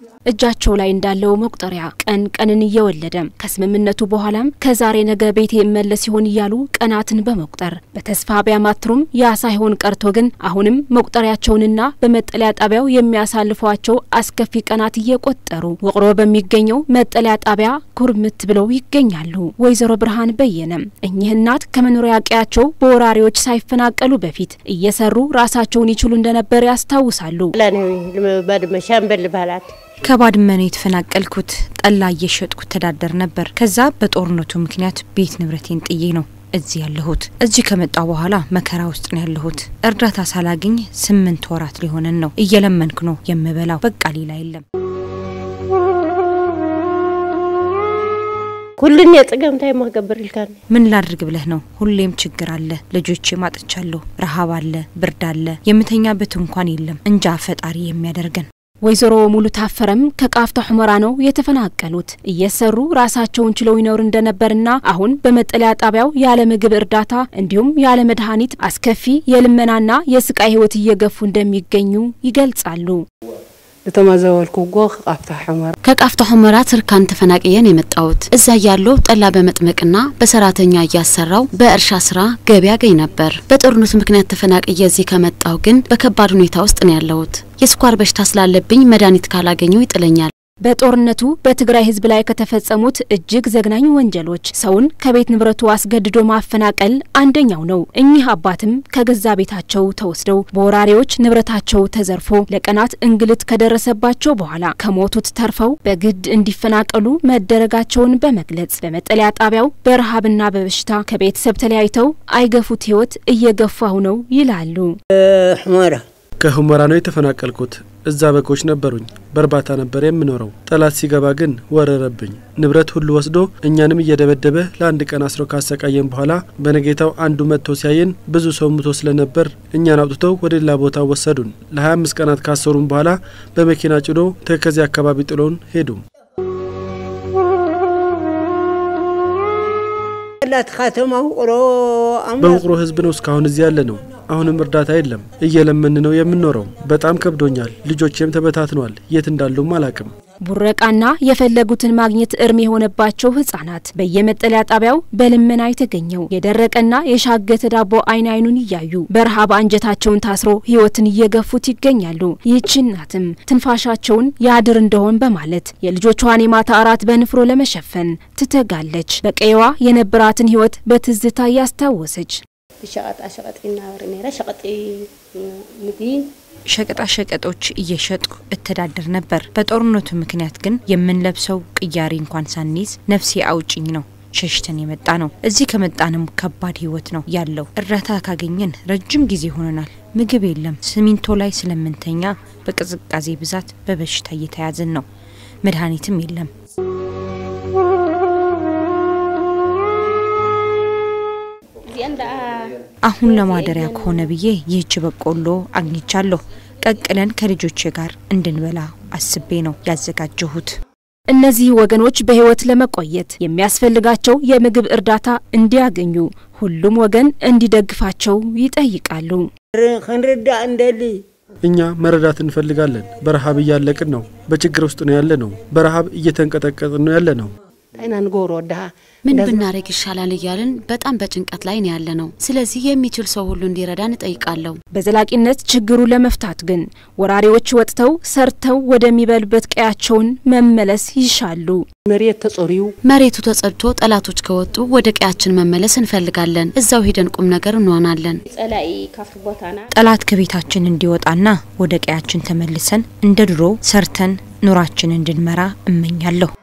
እጃቸው ላይ እንዳለው መቁጠሪያ ቀን ቀንን እየወለደ ከስምምነቱ በኋላም ከዛሬ ነገ ቤቴ እመለስ ይሆን እያሉ ቀናትን በመቁጠር በተስፋ ቢያማትሩም ያ ሳይሆን ቀርቶ ግን አሁንም መቁጠሪያቸውንና በመጠለያ ጣቢያው የሚያሳልፏቸው አስከፊ ቀናት እየቆጠሩ ውቅሮ በሚገኘው መጠለያ ጣቢያ ኩርምት ብለው ይገኛሉ። ወይዘሮ ብርሃን በየነ እኚህ እናት ከመኖሪያ ቀያቸው በወራሪዎች ሳይፈናቀሉ በፊት እየሰሩ ራሳቸውን ይችሉ እንደነበር ያስታውሳሉ። ሻምበል ባላት ከባድመ ነው የተፈናቀልኩት። ጠላ እየሸጥኩ ተዳደር ነበር። ከዛ በጦርነቱ ምክንያት ቤት ንብረቴን ጥዬ ነው እዚህ ያለሁት። እዚህ ከመጣው በኋላ መከራ ውስጥ ነው ያለሁት። እርዳታ ሳላገኝ ስምንት ወራት ሊሆነን ነው። እየለመንኩ ነው የምበላው። በቃ ሌላ የለም። ኩልን የጽገምታይ ማገብር ይልካል ምን ላድርግ ብለህ ነው? ሁሌም ችግር አለ። ልጆቼ ማጥቻለሁ። ረሃብ አለ፣ ብርድ አለ። የምተኛበት እንኳን የለም። እንጃ ፈጣሪ የሚያደርገን ወይዘሮ ሙሉ ታፈረም ከቃፍታ ሁመራ ነው የተፈናቀሉት። እየሰሩ ራሳቸውን ችለው ይኖር እንደነበርና አሁን በመጠለያ ጣቢያው ያለ ምግብ እርዳታ እንዲሁም ያለ መድኃኒት አስከፊ የልመናና የስቃይ ሕይወት እየገፉ እንደሚገኙ ይገልጻሉ። ዝተመዘበልኩጎ ቃፍታ ሑመራ ከቃፍታ ሁመራ ትርካን ተፈናቅየን የመጣሁት እዛ ያለው ጠላ በመጥመቅና በሰራተኛ እያሰራው በእርሻ ስራ ገቢ ያገኝ ነበር። በጦርነቱ ምክንያት ተፈናቅየ እዚህ ከመጣሁ ግን በከባድ ሁኔታ ውስጥ ነው ያለሁት። የስኳር በሽታ ስላለብኝ መድኃኒት ካላገኘው ይጥለኛል። በጦርነቱ በትግራይ ህዝብ ላይ ከተፈጸሙት እጅግ ዘግናኝ ወንጀሎች ሰውን ከቤት ንብረቱ አስገድዶ ማፈናቀል አንደኛው ነው። እኚህ አባትም ከገዛ ቤታቸው ተወስደው በወራሪዎች ንብረታቸው ተዘርፎ ለቀናት እንግልት ከደረሰባቸው በኋላ ከሞቱት ተርፈው በግድ እንዲፈናቀሉ መደረጋቸውን በመግለጽ በመጠለያ ጣቢያው በረሃብና በበሽታ ከቤተሰብ ተለያይተው አይገፉት ህይወት እየገፋሁ ነው ይላሉ። ሑመራ ከሁመራ ነው የተፈናቀልኩት። እዛ በጎች ነበሩኝ። በእርባታ ነበር የምኖረው። ጠላት ሲገባ ግን ወረረብኝ። ንብረት ሁሉ ወስዶ እኛንም እየደበደበ ለአንድ ቀን አስሮ ካሰቃየን በኋላ በነጌታው አንዱ መጥቶ ሲያየን ብዙ ሰው ሙቶ ስለነበር እኛን አውጥተው ወደ ሌላ ቦታ ወሰዱን። ለ25 ቀናት ካሰሩን በኋላ በመኪና ጭዶ ተከዜ አካባቢ ጥሎን ሄዱ። ላት ካተማ ውቅሮ በውቅሮ ህዝብ ነው እስካሁን እዚህ ያለ ነው። አሁንም እርዳታ የለም። እየለመን ነው የምንኖረው። በጣም ከብዶኛል። ልጆቼም ተበታትነዋል። የት እንዳሉም አላቅም። ቡረቃና የፈለጉትን ማግኘት እርም የሆነባቸው ህጻናት በየመጠለያ ጣቢያው በልመና የተገኘው የደረቀና የሻገተ ዳቦ አይን አይኑን እያዩ በረሃብ አንጀታቸውን ታስሮ ህይወትን እየገፉት ይገኛሉ። ይህች እናትም ትንፋሻቸውን ያድር እንደሆን በማለት የልጆቿን የማታ እራት በንፍሮ ለመሸፈን ትተጋለች። በቀይዋ የነበራትን ህይወት በትዝታ እያስታወሰች ሸቀጣ ሸቀጥ ይናበር ኔራ ሸቀጢ ምግቢ ሸቀጣ ሸቀጦች እየሸጥኩ እተዳደር ነበር። በጦርነቱ ምክንያት ግን የምንለብሰው ቅያሬ እንኳን ሳንይዝ ነፍሴ አውጭኝ ነው ሸሽተን የመጣ ነው። እዚህ ከመጣንም ከባድ ህይወት ነው ያለው። እርዳታ ካገኘን ረጅም ጊዜ ሆነናል። ምግብ የለም። ሲሚንቶ ላይ ስለምንተኛ በቅዝቃዜ ብዛት በበሽታ እየተያዝን ነው። መድኃኒትም የለም። አሁን ለማደሪያ ከሆነ ብዬ ይህች በቆሎ አግኝቻለሁ። ቀቅለን ከልጆቼ ጋር እንድንበላ አስቤ ነው ያዘጋጀሁት። እነዚህ ወገኖች በህይወት ለመቆየት የሚያስፈልጋቸው የምግብ እርዳታ እንዲያገኙ ሁሉም ወገን እንዲደግፋቸው ይጠይቃሉ። ክንርዳእ እንደሊ እኛ መረዳት እንፈልጋለን። በረሃብ እያለቅን ነው። በችግር ውስጥ ነው ያለ ነው። በረሃብ እየተንቀጠቀጥን ነው ያለ ነው። ታይና ንገብሮ ወድሃ ምን ብናደርግ ይሻላል እያልን በጣም በጭንቀት ላይ ነው ያለ ነው። ስለዚህ የሚችል ሰው ሁሉ እንዲረዳን እጠይቃለሁ። በዘላቂነት ችግሩ ለመፍታት ግን ወራሪዎች ወጥተው ሰርተው ወደሚበሉበት ቀያቸውን መመለስ ይሻሉ። መሬት ተጸሪዩ መሬቱ ተጸድቶ ጠላቶች ከወጡ ወደ ቀያችን መመለስ እንፈልጋለን። እዛው ሄደን ቁም ነገር እንሆናለን። ጸላኢ ካብቲ ቦታና ጠላት ከቤታችን እንዲወጣና ወደ ቀያችን ተመልሰን እንደ ድሮ ሰርተን ኑራችን እንድንመራ እመኛለሁ።